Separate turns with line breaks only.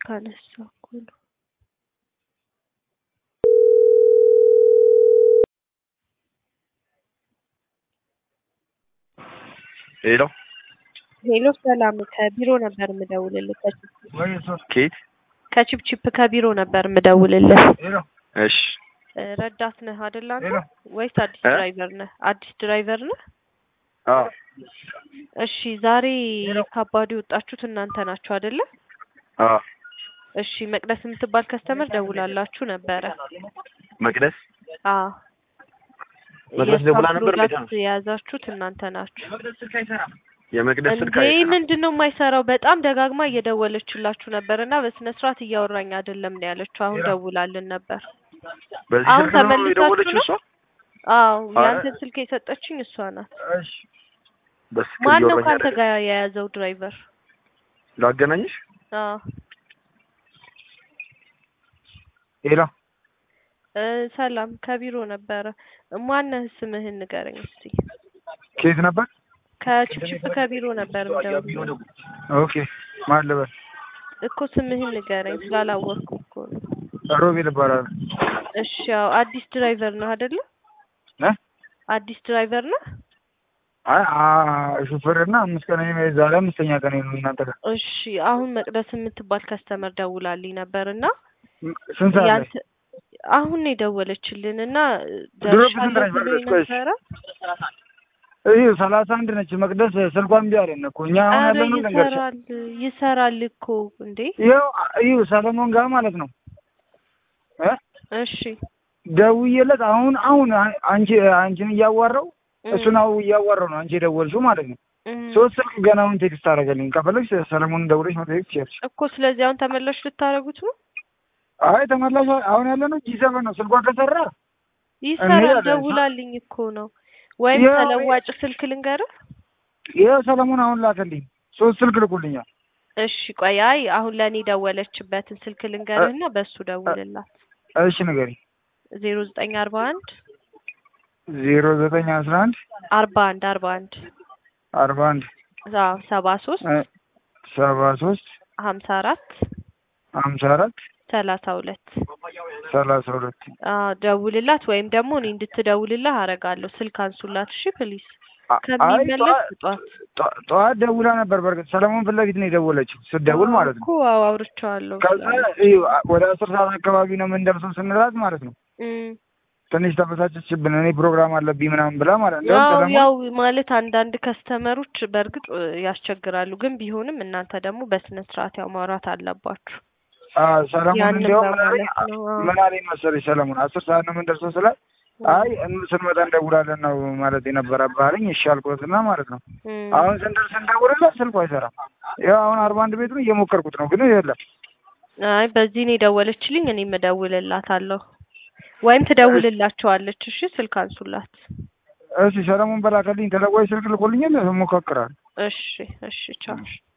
ስልክ አነሳ እኮ ነው።
ሄሎ
ሄሎ ሰላም፣ ከቢሮ ነበር የምደውልልህ። ከቺፕ
ኬት
ከቺፕቺፕ ከቢሮ ነበር የምደውልልህ።
እሺ
እ ረዳት ነህ አይደል አንተ?
ሄሎ።
ወይስ አዲስ
እ?
ድራይቨር ነህ? አዲስ ድራይቨር ነህ?
አዎ
እሺ ዛሬ ካባዱ የወጣችሁት እናንተ ናችሁ አይደለ?
አዎ
እሺ መቅደስ የምትባል ከስተመር ደውላላችሁ ነበረ።
መቅደስ
አዎ
መቅደስ ደውላ ነበር? ቤት
ፕሮዳክት የያዛችሁት እናንተ ናችሁ።
የመቅደስ ስልክ
እንዴ
አይሰራም።
ምንድን ነው የማይሰራው? በጣም ደጋግማ እየደወለችላችሁ ነበር እና በስነ ስርዓት እያወራኝ አይደለም ነው ያለችው። አሁን ደውላልን ነበር።
በዚህ
አሁን
ስልክ ነው
ተመልሳችሁ
የደወለችው
ነው?
እሷ?
አዎ
አረ።
ያንተን ስልክ የሰጠችኝ እሷ ናት።
በስልክ
ማን ነው
እያወራኝ
ከአንተ
አይደለም።
ጋር የያዘው ድራይቨር?
ላገናኝሽ?
አዎ
ሄሎ
እ ሰላም ከቢሮ ነበረ። ማነህ? ስምህን ንገረኝ እስቲ።
ከየት ነበር?
ከቺፕቺፕ ከቢሮ ነበር የምደውልልህ
ኦኬ ማን ልበል?
እኮ ስምህን ንገረኝ ስላላወቅኩ እኮ ነው።
ሮቤል እባላለሁ።
እሺ ያው አዲስ ድራይቨር ነው አይደለ?
እ?
አዲስ ድራይቨር ነው?
አይ አ ሹፌርና አምስት ቀን እኔ ዛሬ አምስተኛ ቀን ነው እናንተ ጋር።
እሺ አሁን መቅደስ የምትባል ከስተመር ደውላልኝ ነበር እና
ስንት ሰዓት ላይ?
ያንተ አሁን ነው የደወለችልን እና
ድሮ
ደርሻለሁ
ብትነግረኝ
ብሎኝ
መቅደስ፣ ቆይ።
ነበረ።
ይህ ሰላሳ አንድ ነች መቅደስ ስልኳ እምቢ አለን እኮ እኛ አሁን
ኧረ
ያለነው ልንገርሽ።
ይሰራል ይሰራል እኮ እንዴ።
ይኸው ይኸው ሰለሞን ጋር ማለት ነው እ
እሺ
ደውዬለት አሁን አሁን አ- አንቺ አንቺን እያዋራው
እም፣
እሱን አው እያዋራው ነው አንቺ የደወልሽው ማለት ነው።
እም።
ሶስት ስልክ ገና አሁን ቴክስት አደረገልኝ። ከፈለግሽ ሰለሞንን ደውለሽ መጠየቅ ትችያለሽ።
እኮ ስለዚህ አሁን ተመላሽ ልታደርጉት ነው?
አይ ተመላሽ አሁን ያለ ነው ጂ ሰቨን ነው። ስልኳ ከሰራ
ይሰራል
እንሄዳለን።
ደውላልኝ እኮ ነው። ወይም
ያው-
ተለዋጭ ስልክ ልንገርህ?
ይኸው ሰለሞን አሁን ላከልኝ። ሶስት ስልክ ልኩልኛል።
እሺ ቆይ፣ አይ አሁን ለእኔ ደወለችበትን ስልክ ልንገርህና በሱ ደውልላት።
እሺ ንገሪኝ።
ዜሮ ዘጠኝ አርባ አንድ
ዜሮ ዘጠኝ አስራ አንድ
አርባ አንድ አርባ አንድ
አርባ አንድ
አዎ ሰባ ሶስት
እ ሰባ ሶስት
ሀምሳ አራት
ሀምሳ አራት
ሰላሳ ሁለት
ሰላሳ ሁለት
አዎ ደውልላት፣ ወይም ደግሞ እኔ እንድትደውልላት አደርጋለሁ። ስልክ አንሱላት እሺ ፕሊዝ።
አ- አይ
ከሚመለስ
ጠዋት-
ስጧት
ጠ- ጠዋት ደውላ ነበር። በእርግጥ ሰለሞን ፊት ለፊት ነው የደወለችው ስትደውል ማለት ነው።
እኮ አዎ አውርቼዋለሁ።
ከዛ ይኸው ወደ አስር ሰዓት አካባቢ ነው የምንደርሰው ስንላት ማለት ነው
እም።
ትንሽ ተበሳጨችብን። እኔ ፕሮግራም አለብኝ ምናምን ብላ ማለት ነው። እንደውም
ያው
ሰለሞን
ያው ማለት አንዳንድ ከስተመሮች በእርግጥ እ, ያስቸግራሉ፣ ግን ቢሆንም እናንተ ደግሞ በስነ ስርዓት ያው ማውራት አለባችሁ።
አዎ ሰለሞን
ያንን
እንዲያውም ምን አለኝ
በማለት ነው። አዎ።
ምን አለኝ መሰለኝ ሰለሞን አስር ሰዓት ነው የምንደርሰው ስላት አይ እን- ስንመጣ እንደውላለን ነው ማለት የነበረብህ አለኝ። እሺ አልኩትና ማለት ነው
እም።
አሁን ስንደርስ እንደውልላት ስልኩ አይሰራም። ያው አሁን አርባ አንድ ቤት ነው እየሞከርኩት ነው ግን የለም።
አይ በዚህ ነው የደወለችልኝ፣ እኔም እደውልላታለሁ ወይም ትደውልላቸዋለች። እሺ ስልክ አንሱላት።
እሺ ሰለሞን በላከልኝ ተለዋጭ ስልክ ልኮልኛል እሞካክራለሁ።
እሺ እሺ ቻው።